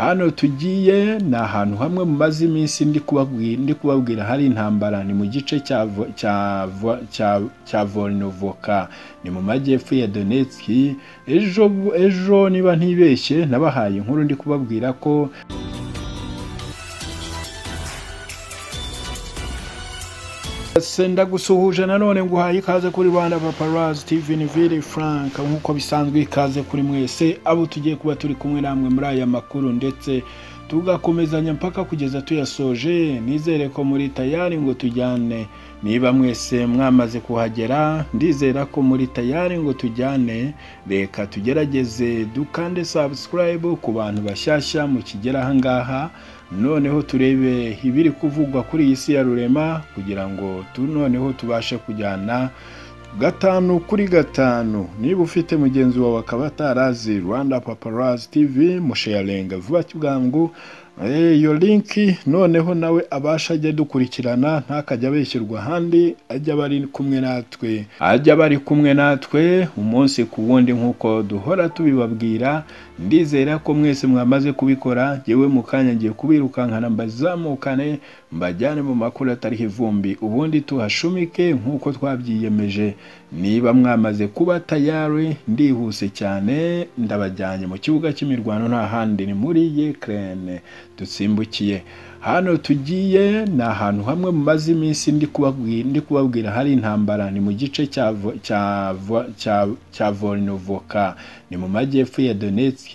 hano tugiye ni ahantu hamwe mumaze iminsi ndi kubabwira hari intambara ni mu gice cya Vo- cya Vo- cya- cya volnovoka ni mu majyepfo ya donetsk ejo ejo niba ntibeshye nabahaye inkuru ndi kubabwira ko senda gusuhuje nanone nguhaye ikaze kuri rwanda paparazi tv ni vili frank nk'uko bisanzwe ikaze kuri mwese abo tugiye kuba turi kumwe namwe muri aya makuru ndetse tugakomezanya mpaka kugeza tuyasoje nizere ko muri tayari ngo tujyane niba mwese mwamaze kuhagera ndizera ko muri tayari ngo tujyane reka tugerageze dukande subscribe ku bantu bashyashya mukigera ahangaha noneho turebe ibiri kuvugwa kuri iyi si ya rurema kugira ngo tu noneho tubashe kujyana gatanu kuri gatanu niba ufite mugenzi wawe akaba atarazi rwanda paparazi tv musheyarenga vuba kibwangu Eh, iyo linki noneho nawe abasha ajya dukurikirana ntakajya abeshyirwa ahandi ajya aba ari kumwe natwe ajya aba ari kumwe natwe umunsi ku wundi nk'uko duhora tubibabwira ndizera ko mwese mwamaze kubikora yewe mu kanya ngiye kubirukankana mbazamukane mbajyane mu makuru atariho ivumbi ubundi tuhashumike nk'uko twabyiyemeje niba mwamaze kuba tayari ndihuse cyane ndabajyanye mu kibuga cy'imirwano nta handi ni muri yekerene dusimbukiye hano tugiye ni ahantu hamwe mumaze iminsi ndi kubabwira ndi kubabwira hari intambara ni mu gice cya Vo- cya Vo- cya- cya volnovoka ni mu majyepfo ya donetsk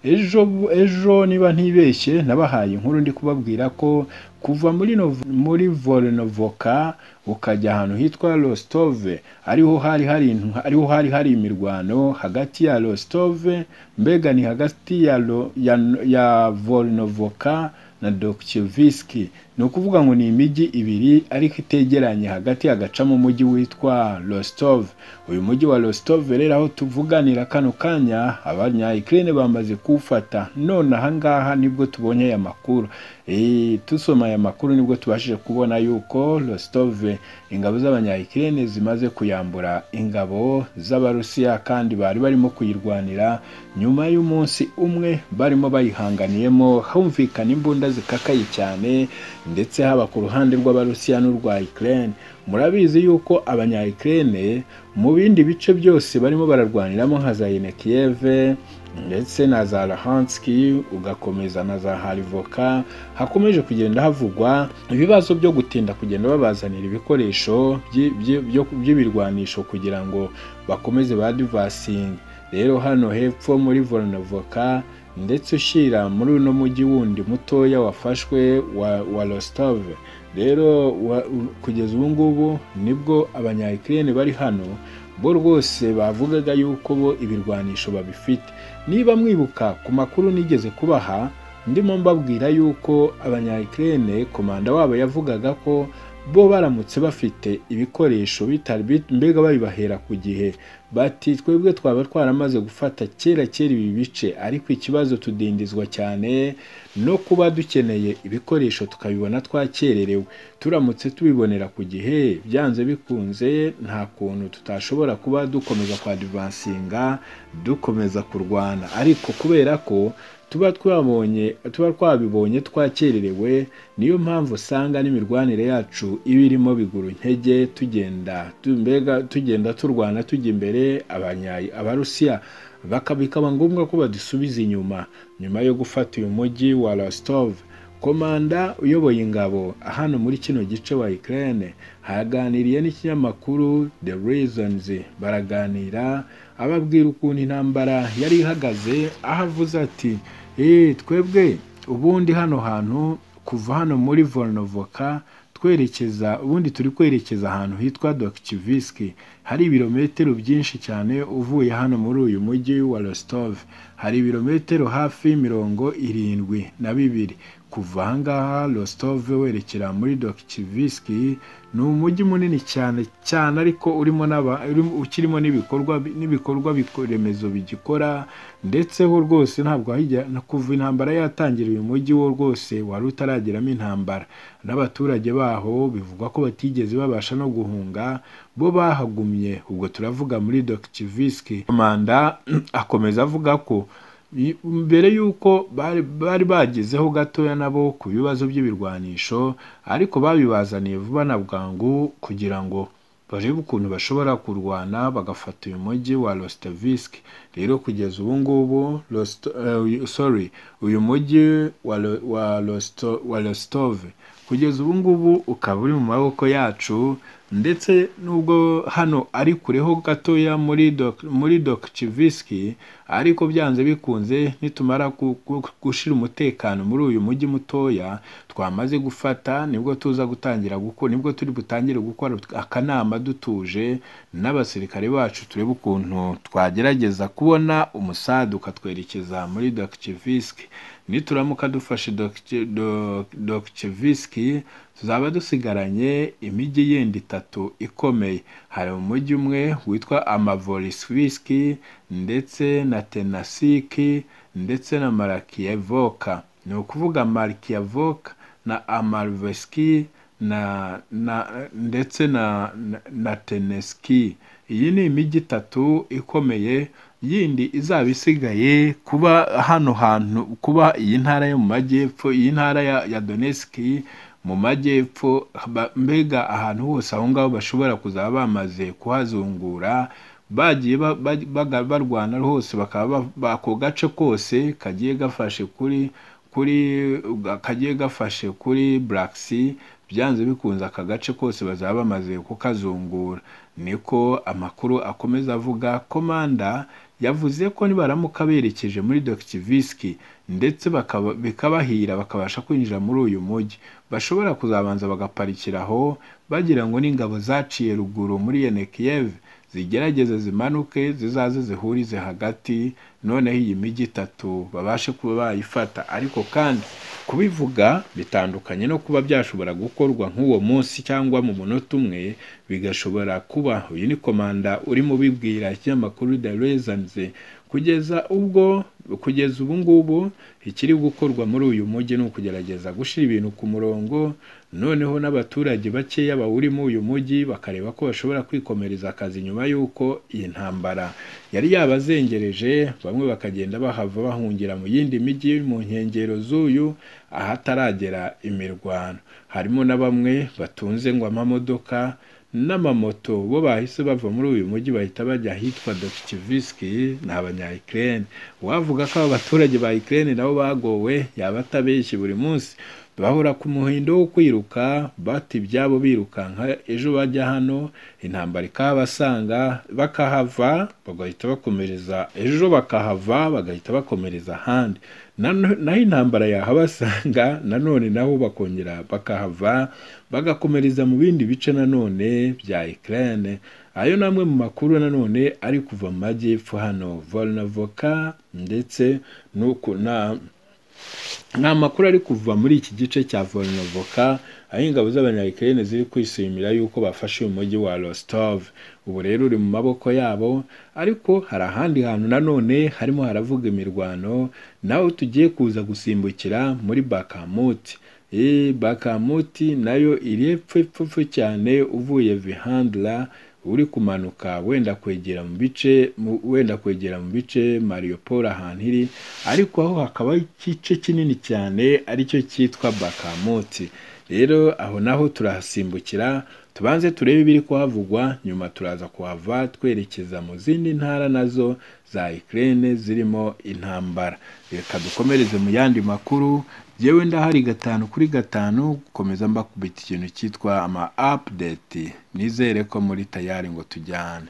ejo ejo niba ntibeshye nabahaye inkuru ndi kubabwira ko kuva muri Nov- muri volnovoka ukajya ahantu hitwa rostove ariho hari hari intu- ariho hari hari imirwano hagati ya rostove mbega ni hagati ya Ro- ya, ya volnovoka na Dokcheviski ni ukuvuga ngo ni imijyi ibiri ariko itegeranye hagati hagacamo umujyi witwa Rostov uyu mujyi wa Rostov rero aho tuvuganira kano kanya abanya Ukraine bamaze kuwufata none ahangaha nibwo tubonye aya makuru Eh, dusoma aya makuru nibwo tubashije kubona yuko Rostov ingabo z'abanya Ukraine zimaze kuyambura ingabo z'abarusiya kandi bari barimo kuyirwanira nyuma y'umunsi umwe barimo bayihanganiyemo humvikana imbunda zikakaye cyane ndetse haba ku ruhande rw'abarusiya n'urwa Ukraine murabizi yuko abanya Ukraine mu bindi bice byose barimo bararwaniramo nka za Yenekiyeve ndetse na za Luhanski ugakomeza na za Harivoka hakomeje kugenda havugwa ibibazo byo gutinda kugenda babazanira ibikoresho byi- byi- byo- by'ibirwanisho kugira ngo bakomeze ba divasingi rero hano hepfo muri volnovoka ndetse ushyira muri uno mujyi wundi mutoya wafashwe wa, wa rostov rero wa, u- kugeza ubu ngubu nibwo abanya ukraine bari hano bo rwose bavugaga yuko bo ibirwanisho babifite niba mwibuka ku makuru nigeze kubaha ndimo mbabwira yuko abanya ukraine komanda wabo yavugaga ko bo baramutse bafite ibikoresho bitari bit- mbega babibahera ku gihe bati twebwe twaba twaramaze gufata kera kera ibi bice ariko ikibazo tudindizwa cyane no kuba dukeneye ibikoresho tukabibona twakererewe turamutse tubibonera ku gihe byanze bikunze nta kuntu tutashobora kuba dukomeza kwadivansinga dukomeza kurwana ariko kubera ko tuba twabonye tuba twabibonye twakererewe niyo mpamvu usanga n'imirwanire yacu iba irimo biguru intege tugenda tu- mbega tugenda turwana tujya imbere abanyayi abarusiya baka- bikaba ngombwa ko badusubiza inyuma nyuma yo gufata uyu mujyi wa rostov komanda uyoboye ingabo hano muri kino gice wa Ukraine haganiriye n'ikinyamakuru The Reasons baraganira ababwira ukuntu intambara yari ihagaze aho avuze ati "Eh, twebwe ubundi hano hantu kuva hano muri Volnovoka twerekeza ubundi turi kwerekeza ahantu hitwa Dokchiviski hari ibirometero byinshi cyane uvuye hano muri uyu mujyi wa Rostov hari ibirometero hafi mirongo irindwi na bibiri kuva ahangaha Rostov werekera muri Dokchiviski ni umujyi munini cyane cyane ariko urimo n'aba urimo- ukirimo n'ibikorwa n'ibikorwa biko- remezo bigikora ndetse ho rwose ntabwo hajya na- kuva intambara yatangira uyu mujyi wo rwose wari utarageramo intambara n'abaturage baho bivugwa ko batigeze babasha no guhunga bo bahagumye ubwo turavuga muri Dokchiviski komanda akomeza avuga ko mbere y'uko bari bari bagezeho gatoya nabo ku bibazo by'ibirwanisho ariko babibazaniye vuba na bwangu kugira ngo barebe ukuntu bashobora kurwana bagafata uyu mujyi wa Rostovisk rero kugeza ubu ngubu Rosto- eh, sorry uyu mujyi wa Ro- wa Rosto- wa Rostov kugeza ubu ngubu ukaba uri mu maboko yacu ndetse nubwo hano ari kureho gatoya muri Dok- muri Dokchiviski ariko byanze bikunze nitumara gu- gu- gushira umutekano muri uyu mujyi mutoya twamaze gufata nibwo tuza gutangira gukora nibwo turi butangire gukora akanama dutuje n'abasirikare bacu turebe ukuntu twagerageza kubona umusaduka twerekeza muri Dokchiviski nituramuka dufashe Dokche- Do- Dokchiviski tuzaba dusigaranye imijyi yindi itatu ikomeye hari umujyi umwe witwa Amavorisviski ndetse na Tenasiki ndetse na Marakiyevoka ni ukuvuga Marakiyevoka na Amalveski na, na ndetse na, na, na Teneski iyi ni imijyi itatu ikomeye yindi izaba isigaye kuba hano hantu kuba iyi ntara yo mu majyepfo iyi ntara ya, ya Donetsk mu majyepfo ba- mbega ahantu hose aho ngaho bashobora kuzaba bamaze kuhazungura bagiye ba- ba- baga- barwana hose bakaba ba- bako gace kose kagiye gafashe kuri kuri kagiye gafashe kuri Black Sea byanze bikunze aka gace kose bazaba bamaze kukazungura niko amakuru akomeza avuga komanda yavuze ko nibaramuka berekeje muri Doktiviski ndetse bakaba- bikabahira bakabasha kwinjira muri uyu mujyi bashobora kuzabanza bagaparikira aho bagira ngo n'ingabo zaciye ruguru muri Yenekiev zigerageze zimanuke zizaze zihurize hagati noneho iyi mijyi itatu babashe kuba bayifata ariko kandi kubivuga bitandukanye no kuba byashobora gukorwa nk'uwo munsi cyangwa mu munota umwe bigashobora kuba uyu ni komanda urimo ubibwira ikinyamakuru The Reasons kugeza ubwo kugeza ubu ngubu ikiri gukorwa muri uyu mujyi ni ukugerageza gushyira ibintu ku murongo noneho n'abaturage bakeya bawurimo uyu mujyi bakareba ko bashobora kwikomereza akazi nyuma y'uko iyi ntambara yari yabazengereje bamwe bakagenda bahava bahungira mu yindi mijyi mu nkengero z'uyu ahataragera imirwano harimo na bamwe batunze ngo amamodoka n'amamoto bo bahise bava muri uyu mujyi bahita bajya ahitwa Dokiviski ni abanyayikirene uwavuga ko aba baturage ba Ukraine nabo bagowe yaba atabeshye buri munsi bahora ku muhindo wo kwiruka bata ibyabo birukanka ejo bajya hano intambara ikahabasanga bakahava bagahita bakomereza ejo bakahava bagahita bakomereza ahandi Nano- naho intambara yahabasanga nanone nabo bakongera bakahava bagakomereza mu bindi bice nanone bya Ukraine ayo ni amwe mu makuru nanone ari kuva mu majyepfo hano Volnavoka ndetse n'uku na ni amakuru ari kuva muri iki gice cya Volnovoka aho ingabo z'abanyayikirene ziri kwishimira yuko bafashe uyu mujyi wa Rostov ubu rero uri mu maboko yabo ariko hari ahandi hantu nanone harimo haravuga imirwano naho tugiye kuza gusimbukira muri Bakamut Eh, Bakamut nayo iri epfo epfo epfo cyane uvuye Vihandla uri kumanuka wenda kwegera mu bice mu- wenda kwegera mu bice Mariupol ahantu iri ariko aho hakaba igice kinini cyane aricyo cyitwa Bakamoti rero aho naho turahasimbukira tubanze turebe ibiri kuhavugwa nyuma turaza kuhava twerekeza mu zindi ntara nazo za Ukraine zirimo intambara reka dukomereze mu yandi makuru yewe ndahari gatanu kuri gatanu gukomeza mbakubita ikintu cyitwa ama update nizere ko muri tayari ngo tujyane